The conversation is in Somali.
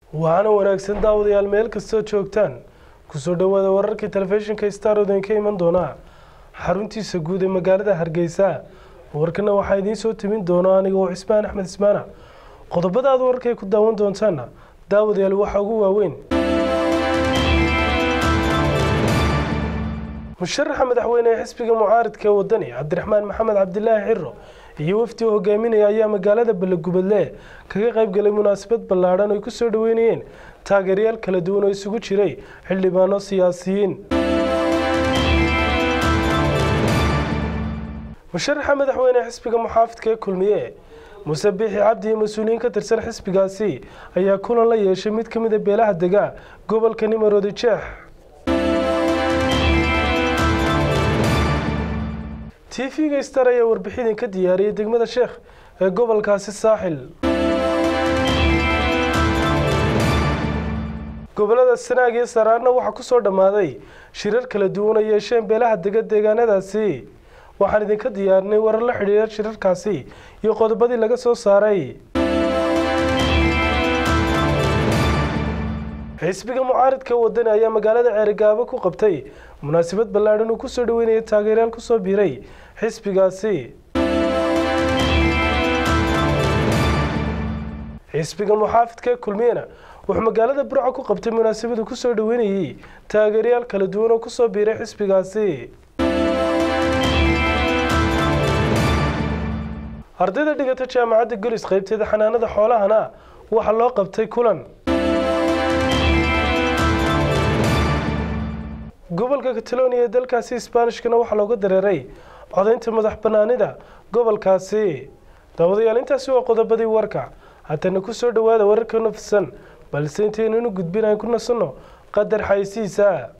waxaana wanaagsan daawadayaal meel kastoo joogtaan kusoo dhowaada wararkii telefishinka star odan ka iman doona xaruntiisa guud ee magaalada hargeysa warkana waxaa idiin soo timin doona anigoo cismaan axmed ismaana qodobada aad wararkay ku daawan doontaana daawadayaal waxaa ugu waaweyn musharaxa madaxweyne ee xisbiga mucaaridka ee wadani cabdiraxmaan maxamed cabdilaahi xiro iyo wafdi u hogaaminaya ayaa magaalada ballegubadle kaga qayb galay munaasabad ballaadhan ay kusoo dhaweynayeen taageeryaal kala duwan oo isugu jiray xildhibaano siyaasiyiin musharaxa madaxweyne xisbiga muxaafidka ee kulmiye muse biixi cabdi iyo mas-uuliyiin ka tirsan xisbigaasi ayaa kulan la yeeshay mid ka mid a beelaha dega gobolka nimaroodi jeex t v-ga star ayaa warbixidin ka diyaariyay degmada sheekh ee gobolkaasi saaxil gobolada sanaag iyo saraarna waxaa kusoo dhammaaday shirar kala duwan ay yeesheen beelaha dega deegaanadaasi waxaan idinka diyaarinay warar la xidhiira shirarkaasi iyo qodobadii laga soo saaray xisbiga mucaaridka wadani ayaa magaalada ceerigaabo ku qabtay munaasabad ballaadhan uu kusoo dhaweynaya taageeryaal kusoo biiray xisbigaasi xisbiga muxaafidka ee kulmiyena wuxuu magaalada burca ku qabtay munaasabadu kusoo dhaweynayay taageeryaal kala duwan oo kusoo biiray xisbigaasi ardayda dhigata jaamacadda golis qaybteeda xanaanada xoolahana waxaa loo qabtay kulan gobolka catalonia ee dalkaasi isbaanishkana waxaa looga dareeray codaynta madax banaanida gobolkaasi daawadayaal intaasi waa qodobadii warka haddana kusoo dhawaada wararka nafsan balse intaynu inu gudbin aan ku nasanno qadar xaysiisa